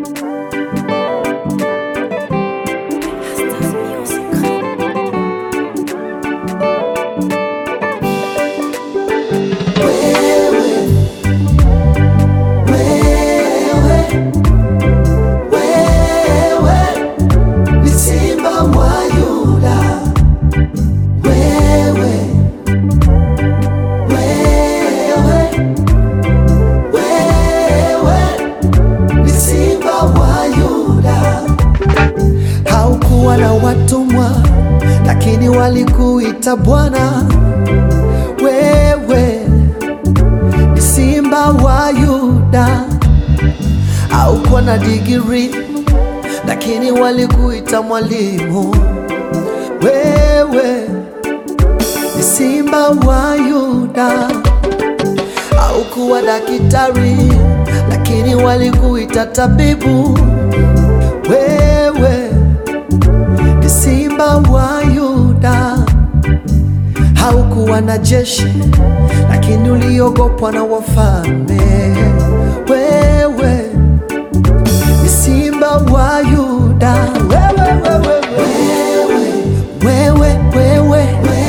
ni simba wa Yuda, wewe, wewe, wewe ni simba wa Yuda. Haukuwa na watumwa, lakini walikuita Bwana. Wewe ni simba wa Yuda. Haukuwa na digiri, lakini walikuita mwalimu. Wewe ni simba wa Yuda. Haukuwa daktari, lakini walikuita tabibu. Wewe ni simba wa Yuda. Haukuwa na jeshi, lakini uliogopwa na wafalme. Wewe ni simba wa Yuda. Wewe, wewe, wewe, wewe, wewe,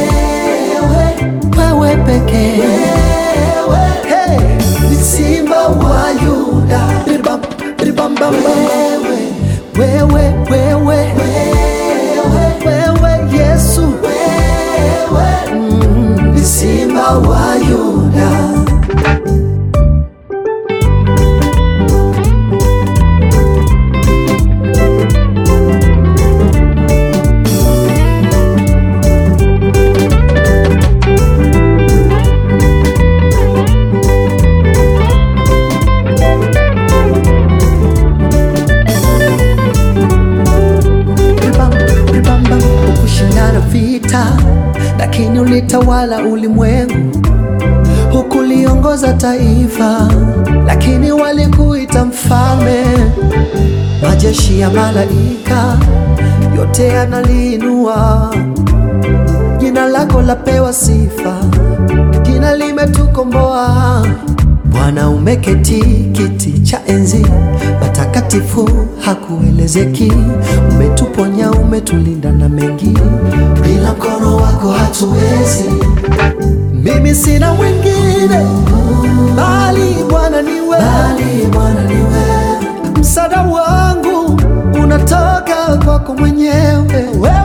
wewe, wewe pekee. Hey, ni simba wa Yuda. Biribam, biribam, bam, bam. Wewe, wewe, wewe, wewe, Yesu. Mm, ni simba wa Yuda. Bam, bam, bam, hukushindana vita, lakini ulitawala ulimwengu. Hukuliongoza taifa, lakini walikuita mfalme. Majeshi ya malaika yote yanaliinua jina lako, lapewa sifa, jina limetukomboa. Bwana umeketi kiti cha enzi, matakatifu hakuelezeki. Umetuponya, umetulinda na mengi, bila mkono wako hatuwezi. Mimi sina mwingine bali Bwana niwe, bali Bwana niwe. Msaada wangu unatoka kwako mwenyewe wewe